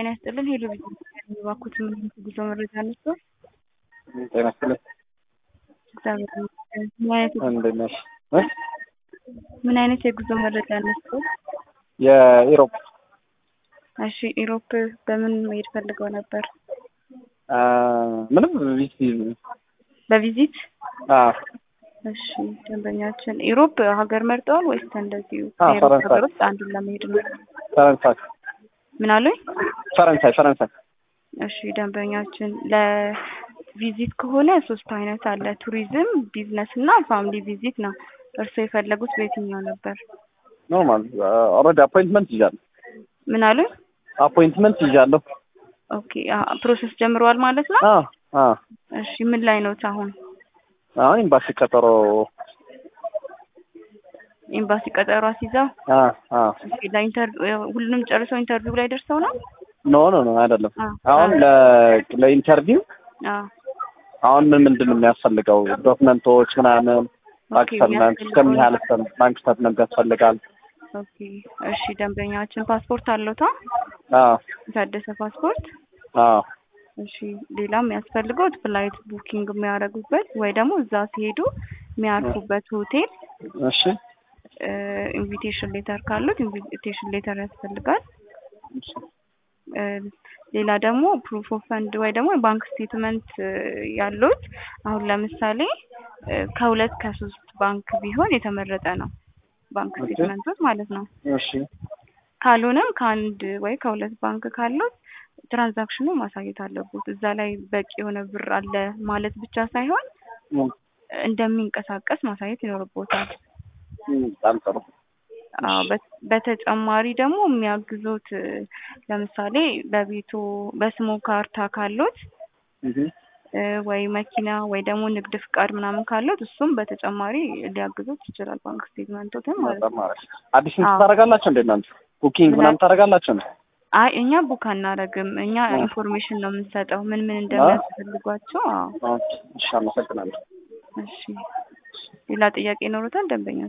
ጤና ይስጥልን ሄሎ ባኩት ምን ጉዞ መረጃ ነበር? ጤና ይስጥልን እግዚአብሔር ይመስገን። ምን አይነት እንዴት ነሽ? ምን አይነት የጉዞ መረጃ ነበር? የኢሮፕ እሺ ኢሮፕ በምን መሄድ ፈልገው ነበር? ምንም ቪዚ በቪዚት አዎ እሺ ደንበኛችን ኢሮፕ ሀገር መርጠዋል ወይስ እንደዚሁ አዎ፣ ከኢሮፕ ፈረንሳይ። ሀገር ውስጥ አንዱን ለመሄድ ነው? ፈረንሳይ ምን አሉኝ? ፈረንሳይ ፈረንሳይ እሺ ደንበኛችን ለቪዚት ከሆነ ሶስት አይነት አለ። ቱሪዝም፣ ቢዝነስ እና ፋሚሊ ቪዚት ነው። እርስዎ የፈለጉት በየትኛው ነበር? ኖርማል ኦልሬዲ አፖይንትመንት ይዣለሁ ምን አሉኝ? አፖይንትመንት ይዣለሁ ኦኬ አ- ፕሮሰስ ጀምረዋል ማለት ነው። አዎ አዎ እሺ ምን ላይ ነው አሁን? አሁን ኤምባሲ ቀጠሮ ኤምባሲ ቀጠሮ አስይዘው አ አ እሺ ለኢንተርቪው ሁሉንም ጨርሰው ኢንተርቪው ላይ ደርሰው ነው? ኖ ኖ ኖ አይደለም አ አሁን ለ ለኢንተርቪው አ አሁን ምን ምንድን ነው የሚያስፈልገው ዶክመንቶች ምናምን ባንክ ኦኬ ስቴትመንት እስከምን ያህል እስከ- ባንክ ስቴትመንት ያስፈልጋል ኦኬ እሺ ደንበኛችን ፓስፖርት አለዎታ? አዎ የታደሰ ፓስፖርት አዎ እሺ ሌላ የሚያስፈልገው ፍላይት ቡኪንግ የሚያደርጉበት ወይ ደግሞ እዛ ሲሄዱ የሚያርፉበት ሆቴል እሺ ኢንቪቴሽን ሌተር ካሉት ኢንቪቴሽን ሌተር ያስፈልጋል። እሺ እ፣ ሌላ ደግሞ ፕሩፍ ኦፍ ፈንድ ወይ ደግሞ የባንክ ስቴትመንት ያሉት አሁን ለምሳሌ እ፣ ከሁለት ከሶስት ባንክ ቢሆን የተመረጠ ነው። ባንክ ኦኬ። ስቴትመንቶች ማለት ነው። እሺ ካልሆነም ከአንድ ወይ ከሁለት ባንክ ካሉት ትራንዛክሽኑ ማሳየት አለቦት። እዛ ላይ በቂ የሆነ ብር አለ ማለት ብቻ ሳይሆን ም፣ እንደሚንቀሳቀስ ማሳየት ይኖርቦታል። ም፣ በጣም ጥሩ አዎ በት- በተጨማሪ ደግሞ የሚያግዙት እ፣ ለምሳሌ በቤቱ በስሞ ካርታ ካሉት እህ እ፣ ወይ መኪና ወይ ደግሞ ንግድ ፍቃድ ምናምን ካሉት እሱም በተጨማሪ ሊያግዙት ይችላል። ባንክ ስቴትመንቶትን ማለት ነው። በጣም አሪፍ አዲስ እንትን አዎ። ታደርጋላችሁ እንዴ እናንተ ቡኪንግ ምን ምናምን ታደርጋላችሁ ነው አይ እኛ ቡክ አናረግም። እኛ አ። ኢንፎርሜሽን ነው የምንሰጠው ምን ምን እንደሚያስፈልጓቸው። አዎ ኦኬ እሺ አመሰግናለሁ እሺ ሌላ ጥያቄ ይኖሩታል ደንበኛ